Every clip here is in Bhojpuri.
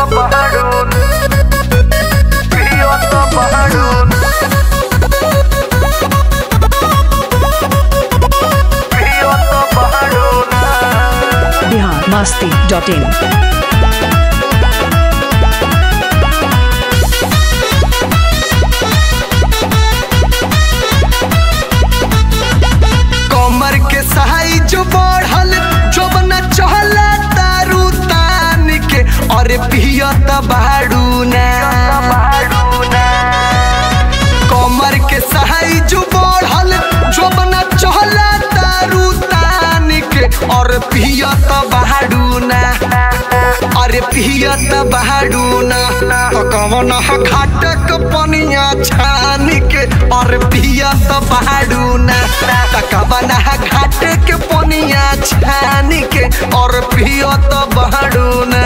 pajarón. Pidiendo pajarón. Pidiendo pajarón. Bihar Masti dot in कमर के साइज बढ़ल जोबना चहला तारू तान के अरे पियत बाड़ू ना कमर के साइज बढ़ल जोबना चहला तारू तान के और पियत बाड़ू ना अरे पियत बाड़ू ना तो कवन घाटक पनिया छान के और पियत बाड़ू ना तो कवन घाटक पनिया छान के और पियत बाड़ू ना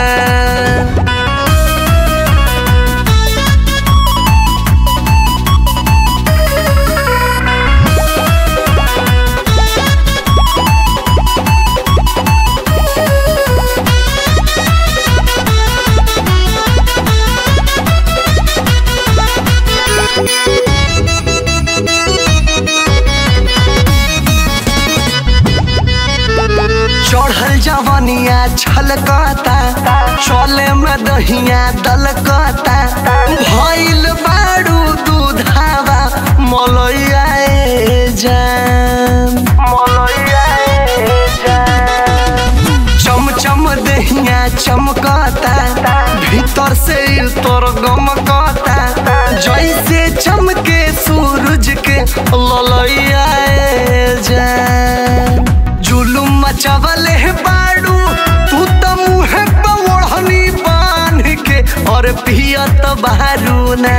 चढ़ल जवनिया छलकता चले में दहिया दलकता भइल बाड़ू दूधावा मलैया ए जान चमचम दहिया चमकता भीतर से तोर गमकता जैसे चमके सूरज के ललैया ए जान जुलुम मचवल है बाड़ू तू त मुँह पे ओढ़नी बांध के और पियत बहरू ने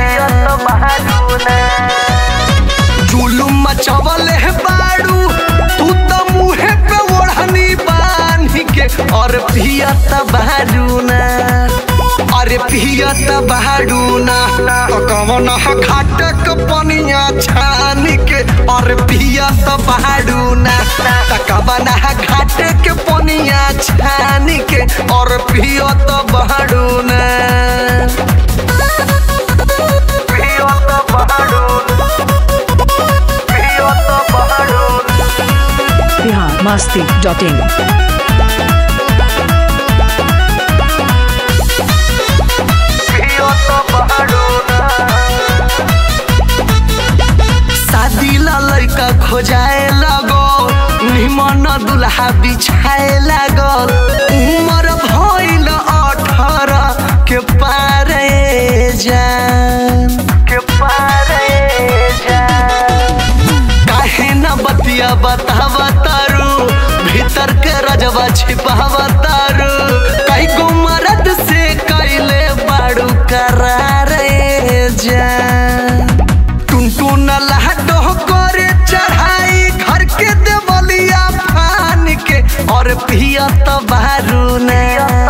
जुलुम मचवल है बाड़ू तू त मुँह पे ओढ़नी बांध के और पियत बहरू ना अरे पियत बहरू ना तो कवन घाटक पनिया छान के और पियत बहरू ना तो कवन घाटक पनिया छान के और पियत बहरू ना Pidiendo pajarón. Pidiendo pajarón. Bihar Masti dot in Pidiendo pajarón. शादी ला लड़का खोजाए लगो निमन दुल्हा बिछाए लागल उमर भइल अठारह के पारे जान Que pare ya. काहे न बतिया बतावा तारू भीतर के रजवा छिपावा तारू कई गो मरद से कैले बाड़ू करार जान टुनटुन लहडो करे चढ़ाई घर के देवलिया फान के और पियत बारू ने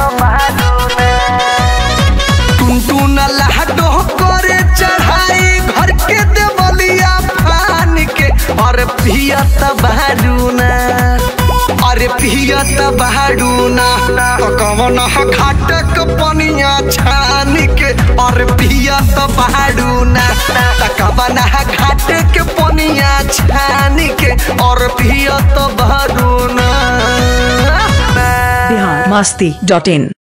टुनटुन लहडो करे चढ़ाई घर के देवलिया फान के और पियत बारू ना अरे पियत बारू ना तो कवन घाटक पनिया छान के और पियत बारू ना तो कवन घाटक पनिया छान के और पियत बारू ना बिहार मस्ती डॉट इन